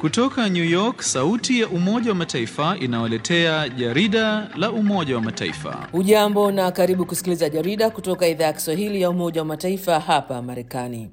Kutoka New York, sauti ya Umoja wa Mataifa inawaletea jarida la Umoja wa Mataifa. Ujambo na karibu kusikiliza jarida kutoka idhaa ya Kiswahili ya Umoja wa Mataifa hapa Marekani.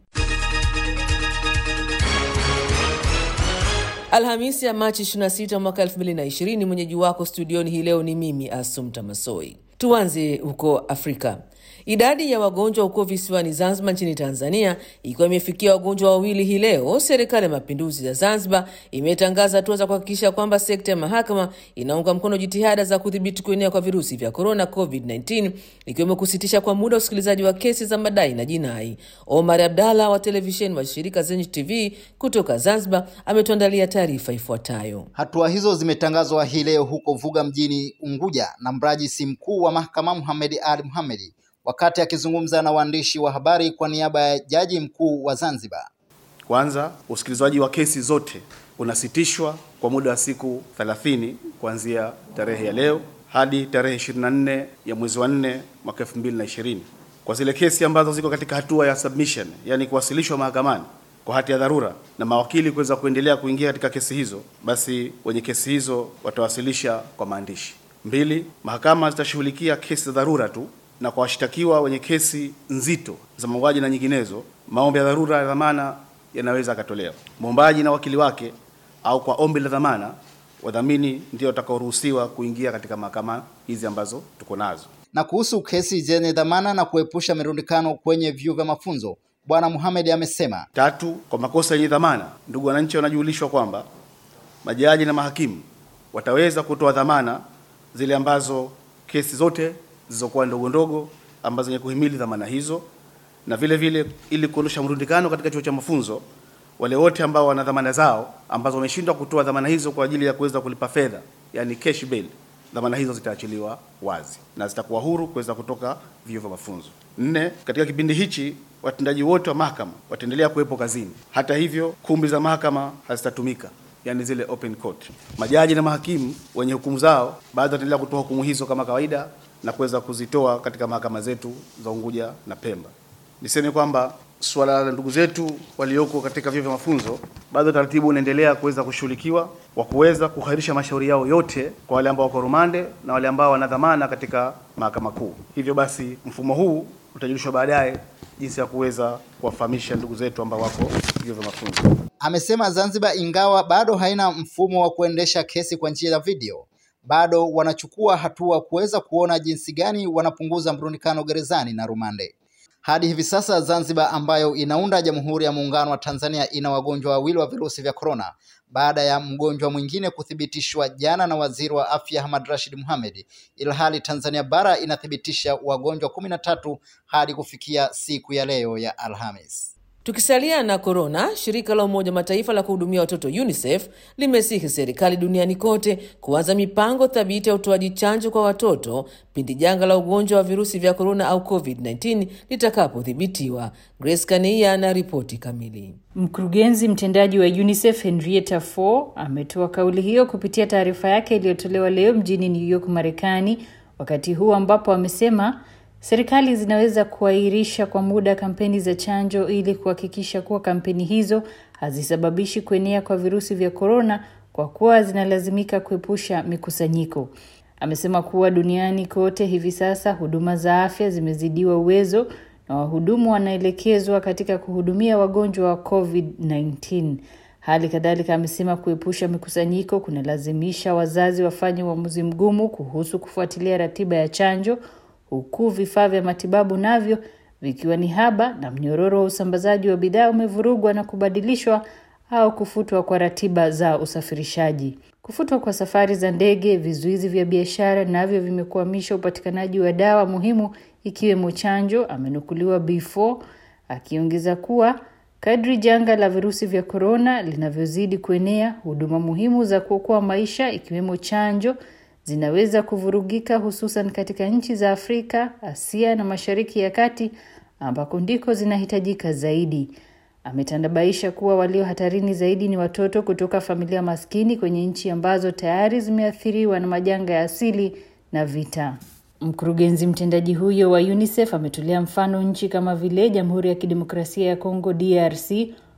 Alhamisi ya Machi 26 mwaka 2020, mwenyeji wako studioni hii leo ni mimi Asumta Masoi. Tuanze huko Afrika. Idadi ya wagonjwa huko visiwani Zanzibar nchini Tanzania ikiwa imefikia wagonjwa wawili hii leo, serikali ya mapinduzi ya Zanzibar imetangaza hatua za kuhakikisha kwamba sekta ya mahakama inaunga mkono jitihada za kudhibiti kuenea kwa virusi vya korona COVID-19, ikiwemo kusitisha kwa muda usikilizaji wa kesi za madai na jinai. Omar Abdalla wa televisheni wa shirika Zenj TV kutoka Zanzibar ametuandalia taarifa ifuatayo. Hatua hizo zimetangazwa hii leo huko Vuga mjini Unguja na mrajisi mkuu wa mahakama Muhamed Ali Muhamed wakati akizungumza na waandishi wa habari kwa niaba ya jaji mkuu wa Zanzibar. Kwanza, usikilizwaji wa kesi zote unasitishwa kwa muda wa siku 30 kuanzia tarehe ya leo hadi tarehe 24 ya mwezi wa 4 mwaka 2020 kwa zile kesi ambazo ziko katika hatua ya submission, yani kuwasilishwa mahakamani kwa hati ya dharura na mawakili kuweza kuendelea kuingia katika kesi hizo, basi wenye kesi hizo watawasilisha kwa maandishi. Mbili, mahakama zitashughulikia kesi za dharura tu na kwa washtakiwa wenye kesi nzito za mauaji na nyinginezo, maombi ya dharura ya dhamana yanaweza akatolewa. Mwombaji na wakili wake au kwa ombi la dhamana, wadhamini ndio watakaoruhusiwa kuingia katika mahakama hizi ambazo tuko nazo. Na kuhusu kesi zenye dhamana na kuepusha mirundikano kwenye vyuo vya mafunzo, Bwana Muhamed amesema. Tatu, kwa makosa yenye dhamana, ndugu wananchi wanajulishwa kwamba majaji na mahakimu wataweza kutoa dhamana zile ambazo kesi zote zilizokuwa ndogo ndogo ambazo zenye kuhimili dhamana hizo, na vile vile ili kuondosha mrundikano katika chuo cha mafunzo, wale wote ambao wana dhamana zao ambazo wameshindwa kutoa dhamana hizo kwa ajili ya kuweza kulipa fedha, yani cash bail, dhamana hizo zitaachiliwa wazi na zitakuwa huru kuweza kutoka vyuo vya mafunzo. Nne, katika kipindi hichi watendaji wote wa mahakama wataendelea kuwepo kazini. Hata hivyo, kumbi za mahakama hazitatumika yani zile open court. Majaji na mahakimu wenye hukumu zao baadhi wataendelea kutoa hukumu hizo kama kawaida na kuweza kuzitoa katika mahakama zetu za Unguja na Pemba. Niseme kwamba suala la ndugu zetu walioko katika vyuo vya mafunzo bado taratibu unaendelea kuweza kushughulikiwa wa kuweza kuhairisha mashauri yao yote kwa wale ambao wako rumande na wale ambao wana dhamana katika mahakama kuu. Hivyo basi mfumo huu utajulishwa baadaye jinsi ya kuweza kuwafahamisha ndugu zetu ambao wako vyuo vya mafunzo. Amesema Zanzibar ingawa bado haina mfumo wa kuendesha kesi kwa njia ya video bado wanachukua hatua kuweza kuona jinsi gani wanapunguza mrundikano gerezani na rumande. Hadi hivi sasa Zanzibar ambayo inaunda Jamhuri ya Muungano wa Tanzania ina wagonjwa wawili wa virusi vya korona baada ya mgonjwa mwingine kuthibitishwa jana na Waziri wa Afya Ahmad Rashid Mohamed, ilhali Tanzania bara inathibitisha wagonjwa kumi na tatu hadi kufikia siku ya leo ya Alhamis. Tukisalia na korona, shirika la Umoja Mataifa la kuhudumia watoto UNICEF limesihi serikali duniani kote kuanza mipango thabiti ya utoaji chanjo kwa watoto pindi janga la ugonjwa wa virusi vya korona au COVID-19 litakapodhibitiwa. Grace Kania na ripoti kamili. Mkurugenzi mtendaji wa UNICEF Henrietta Fore ametoa kauli hiyo kupitia taarifa yake iliyotolewa leo mjini New York, Marekani, wakati huu ambapo amesema serikali zinaweza kuahirisha kwa muda kampeni za chanjo ili kuhakikisha kuwa kampeni hizo hazisababishi kuenea kwa virusi vya korona kwa kuwa zinalazimika kuepusha mikusanyiko. Amesema kuwa duniani kote hivi sasa huduma za afya zimezidiwa uwezo na wahudumu wanaelekezwa katika kuhudumia wagonjwa wa COVID-19. Hali kadhalika amesema kuepusha mikusanyiko kunalazimisha wazazi wafanye uamuzi mgumu kuhusu kufuatilia ratiba ya chanjo huku vifaa vya matibabu navyo vikiwa ni haba na mnyororo wa usambazaji wa bidhaa umevurugwa na kubadilishwa au kufutwa kwa ratiba za usafirishaji. Kufutwa kwa safari za ndege, vizuizi vya biashara navyo vimekwamisha upatikanaji wa dawa muhimu ikiwemo chanjo, amenukuliwa B4 akiongeza kuwa kadri janga la virusi vya korona linavyozidi kuenea, huduma muhimu za kuokoa maisha ikiwemo chanjo zinaweza kuvurugika hususan katika nchi za Afrika, Asia na Mashariki ya Kati ambako ndiko zinahitajika zaidi. Ametandabaisha kuwa walio hatarini zaidi ni watoto kutoka familia maskini kwenye nchi ambazo tayari zimeathiriwa na majanga ya asili na vita. Mkurugenzi mtendaji huyo wa UNICEF ametolea mfano nchi kama vile Jamhuri ya Kidemokrasia ya Kongo DRC,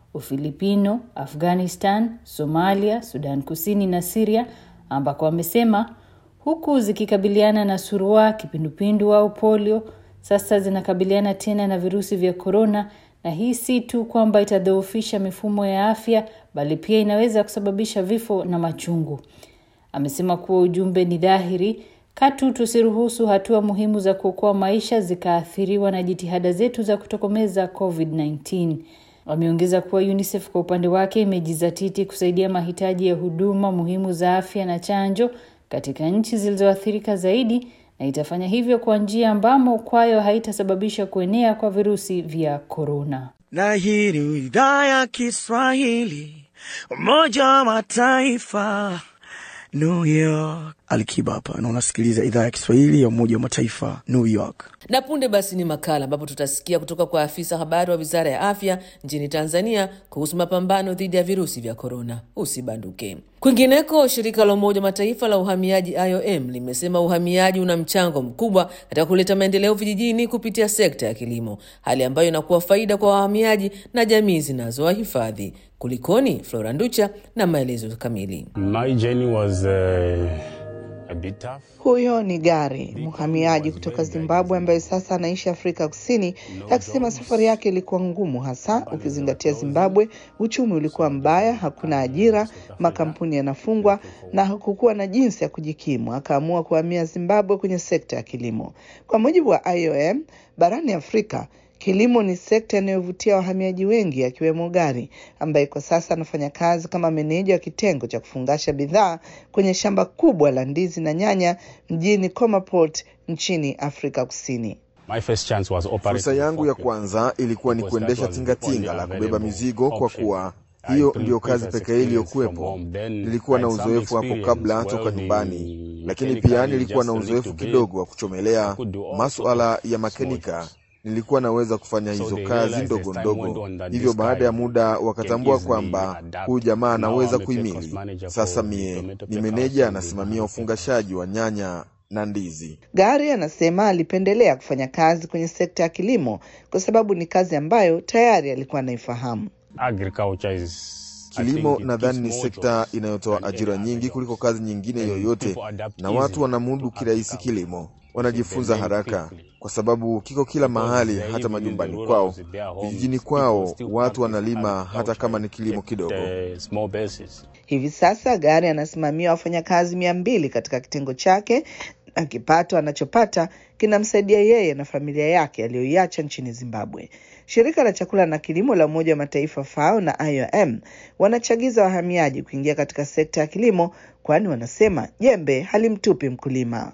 Ufilipino, Afghanistan, Somalia, Sudan Kusini na Siria, ambako wamesema huku zikikabiliana na surua, kipindupindu au polio, sasa zinakabiliana tena na virusi vya korona, na hii si tu kwamba itadhoofisha mifumo ya afya, bali pia inaweza kusababisha vifo na machungu. Amesema kuwa ujumbe ni dhahiri, katu tusiruhusu hatua muhimu za kuokoa maisha zikaathiriwa na jitihada zetu za kutokomeza COVID-19. Wameongeza kuwa UNICEF kwa upande wake imejizatiti kusaidia mahitaji ya huduma muhimu za afya na chanjo katika nchi zilizoathirika zaidi na itafanya hivyo kwa njia ambamo kwayo haitasababisha kuenea kwa virusi vya korona. Na hii ni idhaa ya Kiswahili, Umoja wa Mataifa, New York. Alikiba hapa na unasikiliza idhaa ya Kiswahili ya Umoja wa Mataifa, New York. Na punde basi ni makala ambapo tutasikia kutoka kwa afisa habari wa wizara ya afya nchini Tanzania kuhusu mapambano dhidi ya virusi vya korona. Usibanduke. Kwingineko, shirika la Umoja wa Mataifa la uhamiaji IOM limesema uhamiaji una mchango mkubwa katika kuleta maendeleo vijijini kupitia sekta ya kilimo, hali ambayo inakuwa faida kwa wahamiaji na jamii zinazowahifadhi. Kulikoni? Flora Nducha na maelezo kamili. My journey was uh, a bit tough. Huyo ni Gari, mhamiaji kutoka Zimbabwe ambaye sasa anaishi Afrika Kusini, akisema safari yake ilikuwa ngumu, hasa ukizingatia Zimbabwe uchumi ulikuwa mbaya, hakuna ajira, makampuni yanafungwa na hakukuwa na jinsi ya kujikimu. Akaamua kuhamia Zimbabwe kwenye sekta ya kilimo. Kwa mujibu wa IOM, barani Afrika Kilimo ni sekta inayovutia wahamiaji wengi akiwemo Gari ambaye kwa sasa anafanya kazi kama meneja wa kitengo cha kufungasha bidhaa kwenye shamba kubwa la ndizi na nyanya mjini Komaport nchini Afrika Kusini. My first chance was operating Fursa yangu ya forklift. kwanza ilikuwa ni Because that kuendesha was the only tingatinga la kubeba available mizigo kwa option. kuwa I hiyo couldn't ndiyo previous kazi pekee experience from iliyokuwepo. home. Then Nilikuwa I na had some uzoefu hapo experience kabla toka welding, nyumbani, lakini mechanically, pia nilikuwa na just a uzoefu little bit. kidogo wa I kuchomelea could do all masuala sorts of ya small makenika. jobs. Nilikuwa naweza kufanya So hizo they kazi realized ndogo as time went ndogo. on that Hivyo this baada ya guy muda can wakatambua easily kwamba adapt. huyu jamaa Now anaweza I'm a plant kuhimili. manager Sasa for mie tomato ni plant meneja house anasimamia in ufungashaji wa nyanya na ndizi. Gari anasema alipendelea kufanya kazi kwenye sekta ya kilimo kwa sababu ni kazi ambayo tayari alikuwa anaifahamu. Agriculture is I Kilimo think it nadhani gives ni more sekta jobs inayotoa than ajira any other nyingi job. kuliko kazi nyingine And yoyote, people adapt na watu easily wanamudu to kirahisi agriculture. kilimo, wanajifunza They learn haraka quickly. kwa sababu kiko kila Because mahali, they hata even in the majumbani rural kwao, their homes, vijijini people kwao, still watu practice wanalima hata kama ni kilimo at, kidogo. uh, small basis. Hivi sasa Gari anasimamia wafanyakazi mia mbili katika kitengo chake na kipato anachopata kinamsaidia yeye na familia yake aliyoiacha nchini Zimbabwe. Shirika la chakula na kilimo la Umoja wa Mataifa FAO na IOM wanachagiza wahamiaji kuingia katika sekta ya kilimo, kwani wanasema jembe halimtupi mkulima.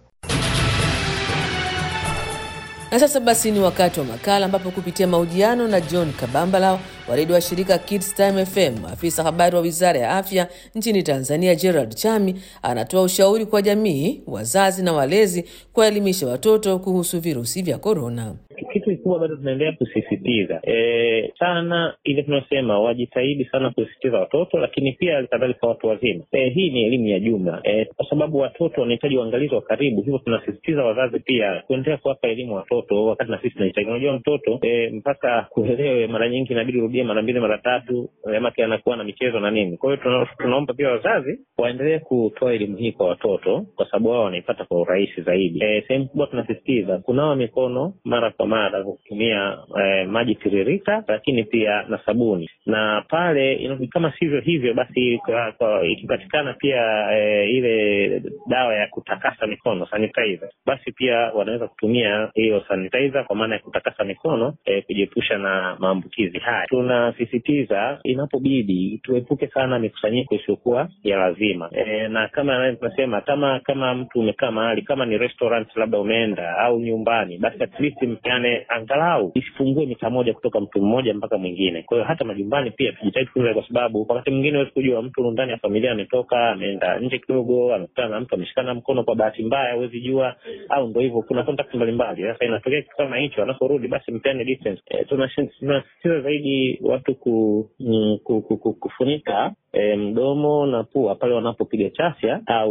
Na sasa basi ni wakati wa makala ambapo kupitia mahojiano na John Kabambala wa redio wa shirika Kids Time FM, afisa habari wa wizara ya afya nchini Tanzania Gerald Chami anatoa ushauri kwa jamii, wazazi na walezi kuwaelimisha watoto kuhusu virusi vya korona. kitu kikubwa bado tunaendelea kusisitiza e, sana ile tunasema wajitahidi sana kusisitiza watoto, lakini pia kadhalika watu wazima. E, hii ni elimu ya jumla e, kwa sababu watoto wanahitaji uangalizi wa karibu, hivyo tunasisitiza wazazi pia kuendelea kuwapa elimu watoto, wakati na sisi tunahitaji. Unajua mtoto e, mpaka kuelewe, mara nyingi inabidi urudie mara mbili mara tatu, make anakuwa na michezo na nini. Kwa hiyo tuna, tunaomba pia wazazi waendelee kutoa elimu hii kwa watoto, kwa sababu wao wanaipata kwa urahisi zaidi. E, sehemu kubwa tunasisitiza kunawa mikono mara kwa mara kwa kutumia eh, maji tiririka, lakini pia na sabuni, na pale ina- kama sivyo hivyo basi, kwa- kwa- ikipatikana pia eh, ile dawa ya kutakasa mikono sanitizer, basi pia wanaweza kutumia hiyo sanitizer kwa maana ya kutakasa mikono eh, kujiepusha na maambukizi haya. Tunasisitiza inapobidi tuepuke sana mikusanyiko isiyokuwa ya lazima eh, na kama tunasema kama kama mtu umekaa mahali kama ni restaurant labda umeenda au nyumbani, basi at least mpeane angalau isipungue mita moja kutoka mtu mmoja mpaka mwingine. Kwa hiyo hata majumbani pia tujitahidi kutunza, kwa sababu wakati mwingine huwezi kujua mtu ndani ya familia ametoka ameenda nje kidogo, amekutana na mtu ameshikana mkono kwa bahati mbaya, huwezi jua, au ndo hivyo, kuna contact mbalimbali. Sasa inatokea kitu kama hicho, anaporudi basi mpeane distance. E, tunasisitiza zaidi watu ku, mm, ku, ku, ku, kufunika e, mdomo na pua pale wanapopiga chafya au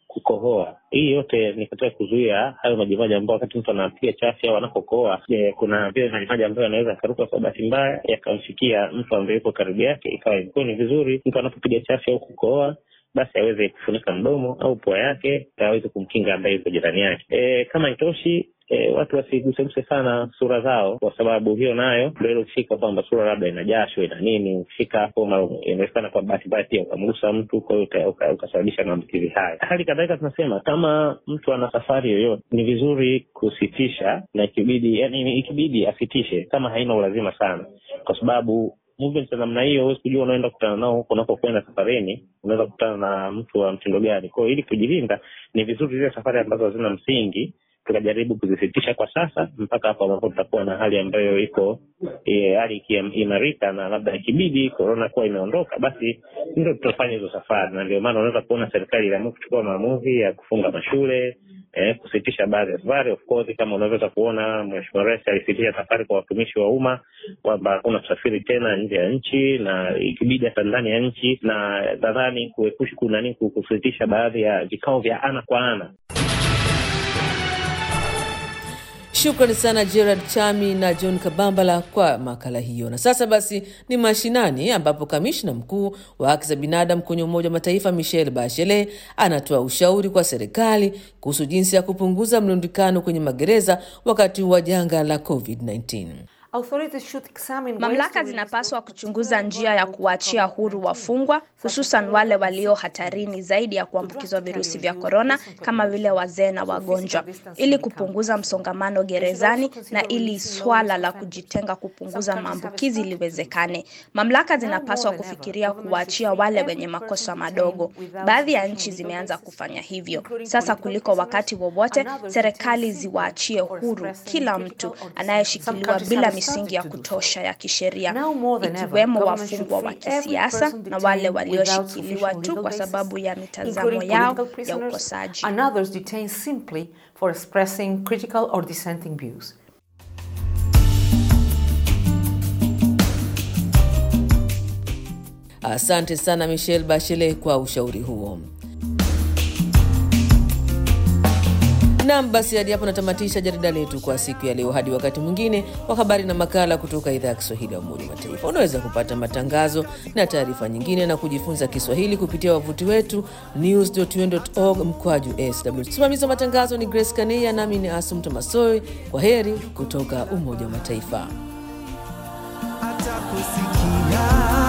kukohoa. Hii yote ni katika kuzuia hayo majimaji ambao wakati mtu anapiga chafya au anapokohoa, e, kuna vile majimaji ambayo yanaweza akaruka kwa bahati mbaya yakamfikia mtu ambaye yuko karibu yake, ikawa ilikuwa ni vizuri mtu anapopiga chafya au kukohoa basi aweze kufunika mdomo au pua yake aweze kumkinga ambaye yuko jirani yake. E, kama itoshi E, watu wasiguseguse sana sura zao, kwa sababu hiyo nayo ndio ile ukifika kwamba sura labda ina jasho ina nini, ukifika hapo inawezekana kwa bahati mbaya pia ukamgusa mtu, kwa hiyo ukasababisha maambukizi haya. Hali kadhalika tunasema kama mtu ana safari yoyote, ni vizuri kusitisha na ikibidi, yani ikibidi asitishe kama haina ulazima sana, kwa sababu movement za namna hiyo huwezi kujua unaenda kukutana nao huko unapokwenda safarini, unaweza kukutana na mtu wa mtindo gani. Kwa hiyo ili kujilinda, ni vizuri zile safari ambazo hazina msingi tukajaribu kuzisitisha kwa sasa mpaka hapo ambapo tutakuwa na hali ambayo iko e, hali ikiimarika na labda ikibidi korona kuwa imeondoka, basi ndio tutafanya hizo safari, na ndio maana unaweza kuona serikali iliamua kuchukua maamuzi ya kufunga mashule eh, kusitisha baadhi ya safari. Of course kama unavyoweza kuona Mheshimiwa Rais alisitisha safari kwa watumishi wa umma kwamba hakuna kusafiri tena nje ya nchi na ikibidi hata ndani ya nchi, na nadhani kuepusha kunani kusitisha baadhi ya vikao vya ana kwa ana. Shukrani sana Gerard Chami na John Kabambala kwa makala hiyo. Na sasa basi ni mashinani, ambapo kamishna mkuu wa haki za binadamu kwenye Umoja wa Mataifa Michelle Bachelet anatoa ushauri kwa serikali kuhusu jinsi ya kupunguza mlundikano kwenye magereza wakati wa janga la COVID-19. Mamlaka zinapaswa kuchunguza njia ya kuwaachia huru wafungwa, hususan wale walio hatarini zaidi ya kuambukizwa virusi vya korona kama vile wazee na wagonjwa, ili kupunguza msongamano gerezani na ili swala la kujitenga kupunguza maambukizi liwezekane. Mamlaka zinapaswa kufikiria kuwaachia wale wenye makosa madogo. Baadhi ya nchi zimeanza kufanya hivyo sasa kuliko wakati wowote. Serikali ziwaachie huru kila mtu anayeshikiliwa bila misingi ya kutosha ya kisheria ikiwemo wafungwa wa kisiasa na wale walioshikiliwa tu kwa sababu ya mitazamo yao ya ukosaji. Asante sana Michelle Bachelet kwa ushauri huo. Nam, basi hadi hapo natamatisha jarida letu kwa siku ya leo. Hadi wakati mwingine wa habari na makala kutoka idhaa ya Kiswahili ya Umoja wa Mataifa. Unaweza kupata matangazo na taarifa nyingine na kujifunza Kiswahili kupitia wavuti wetu news.un.org mkwaju sw. Msimamizi wa matangazo ni Grace Kaneya, nami ni Asum Tomasoi. Kwa heri kutoka Umoja wa Mataifa. Atakusikia.